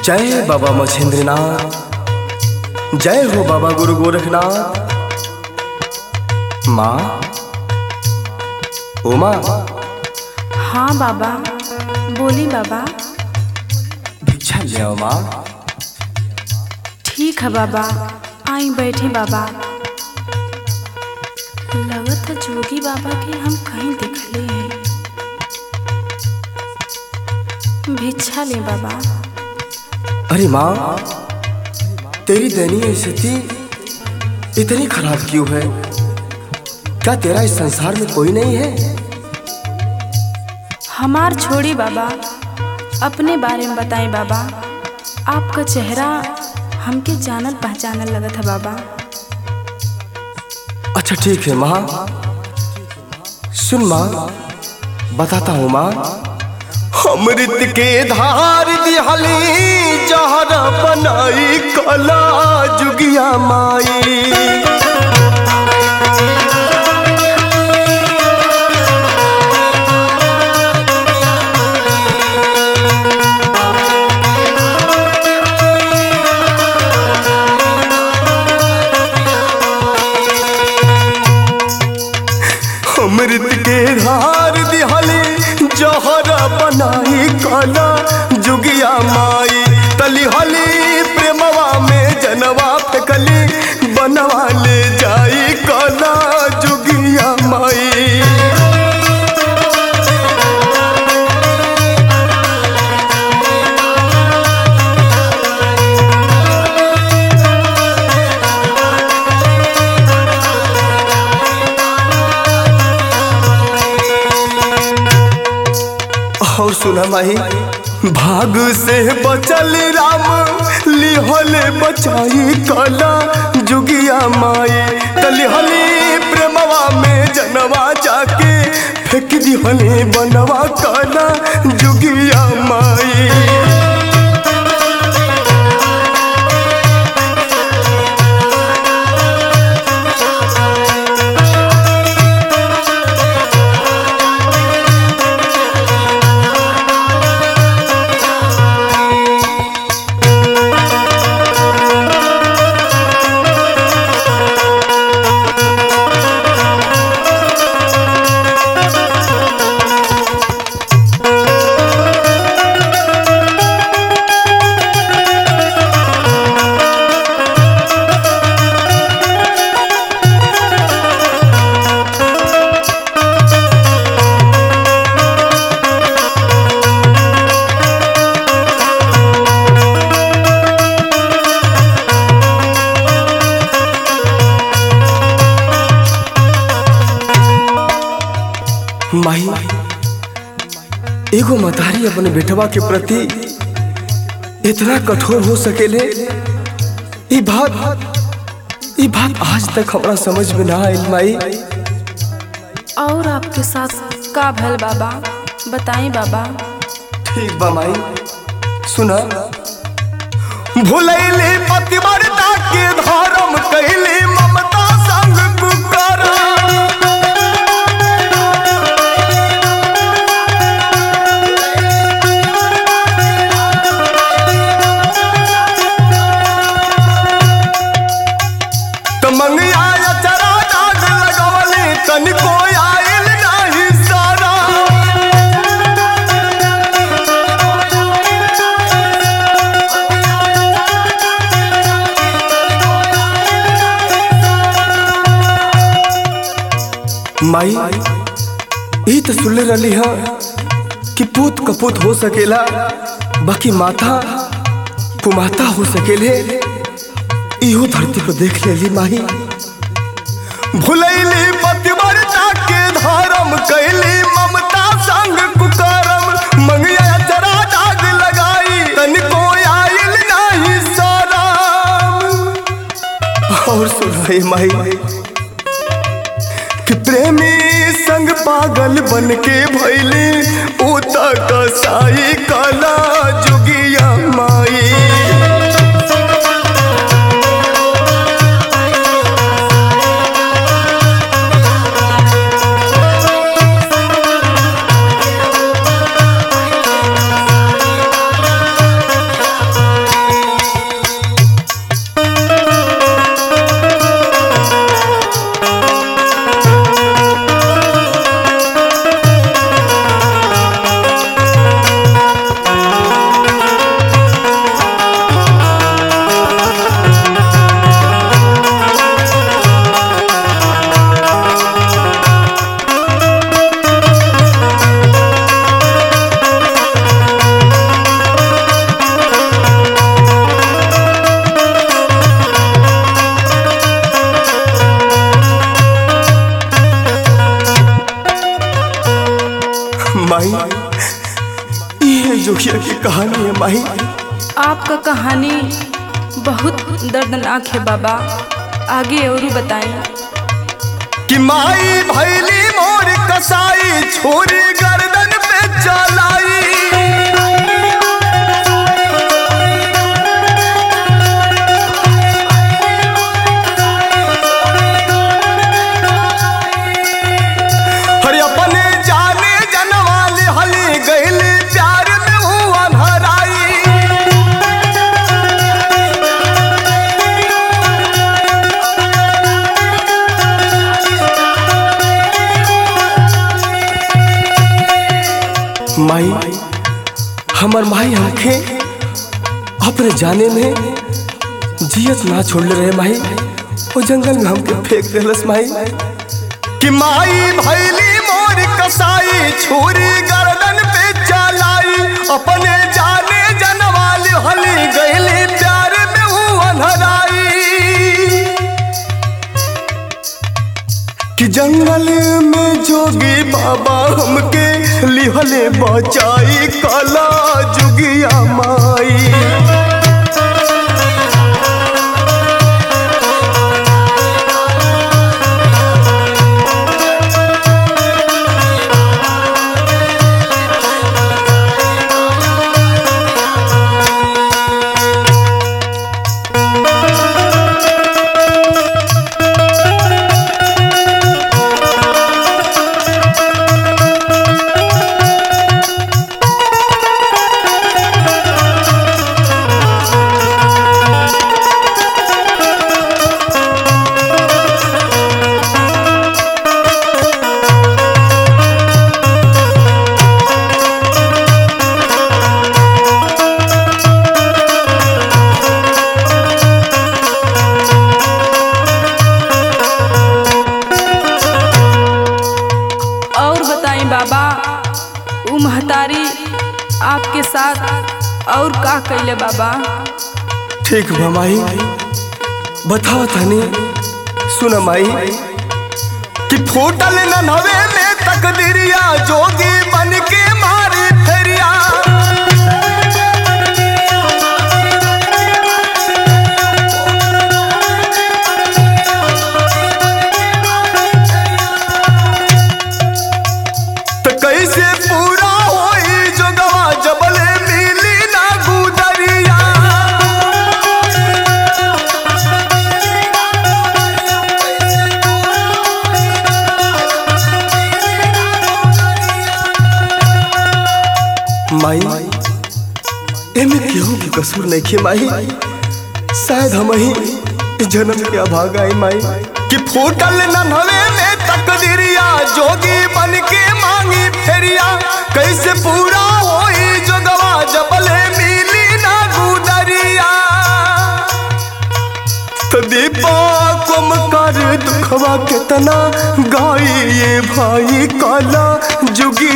जय बाबा मछेंद्रनाथ जय हो बाबा गुरु गोरखनाथ माँ ओ माँ हाँ बाबा बोली बाबा भिक्षा ले आओ माँ ठीक है बाबा आई बैठे बाबा लगत है जोगी बाबा के हम कहीं दिखले हैं भिक्षा ले बाबा अरे माँ तेरी दयनीय स्थिति इतनी खराब क्यों है क्या तेरा इस संसार में कोई नहीं है हमार छोड़ी बाबा अपने बारे में बताएं बाबा आपका चेहरा हमके जानल पहचानल लगत है बाबा अच्छा ठीक है माँ सुन माँ बताता हूँ माँ अमृत के धार दिहली जहर बनाई कला जुगिया माई अमृत के धार दिहली जहर बनाई कला जुगिया माई तलिहली प्रेमवा में जनवा फेकली बनवा ले जाई कला जुगिया माई और सुना माही भाग से बचल राम लिहल बचाई कला जुगिया माई तलिहली प्रेमवा में जनवा जाके फेंक दिहली बनवा कला जुगिया माई माही एगो मतारी अपने बेटवा के प्रति इतना कठोर हो सकेले ई बात ई बात आज तक हमरा समझ में ना आइल माई और आपके साथ का भल बाबा बताएं बाबा ठीक बा माई सुना भुलैले पतिव्रता के धर्म कैले ममता संग कुकरा तो मंगिया चरा दाग लगवले तनिको आइल नाही सारा माई ई तो सुनले रही है कि पूत कपूत हो सकेला बाकी माता कुमाता हो सकेले इहो धरती पर देख लेली माही भुलैली पतिव्रता के धर्म कैली ममता संग कुकरम मंगिया चरा दाग लगाई तनिको आइल नाही शरम और सुनाई माई कि प्रेमी संग पागल बन के भैली उता कसाई कला जुगिया माई है माही आपका कहानी बहुत दर्दनाक है बाबा आगे और बताएं कि माई भैली मोर कसाई छोरी गर्दन पे चलाई हरे अपने जाने जनवाली हली गईली प्यार में हुआ भराई माई हमर माई हमके अपने जाने में जियत ना छोड़ रहे माई वो जंगल में हमके फेंक देलस माई कि माई भैली मोर कसाई छुरी गर्दन पे चलाई अपने जाने जनवाली हली गईली प्यार में हूँ अनहराई कि जंगल में जोगी बाबा हमके लिहले बचाई काला जुगिया माई और बताएं बाबा वो महतारी आपके साथ और का कैले बाबा ठीक बा माई बताओ तनी सुन माई कि फूटल नन्हवे में तकदीरिया जोगी बन के मारी फेरिया तो कैसे पूरा होई जोगवा जबले मिली ना गुदरिया माई एमे केहू के कसूर नहीं खे माई शायद हम ही इस जन्म के अभागा आई माई कि फूटल नन्हवे में तकदीरिया जोगी बन के मांगी फेरिया कैसे पूरा होई जोगवा जबले मिली ना गुदरिया तो दीपा कुम कर दुखवा कितना गाई ये भाई काला जुगी